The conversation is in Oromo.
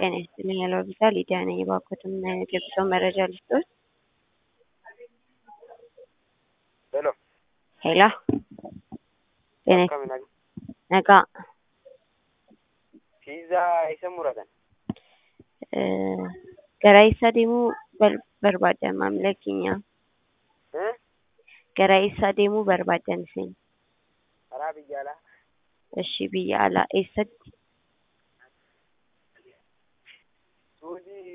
ጤና ይስጥልኝ ያለው ቪዛ ሊዲያ ነኝ። የባኮትን የጉዞ መረጃ ልስጦት። ሄሎ ሄላ ጤና akkami nag nagaa fiizaa isa muratan gara eessa deemuu bar- barbaaddan maamila keenya Eh? gara eessa deemuu barbaaddan isin karaa biyya alaa እሺ biyya alaa eessatti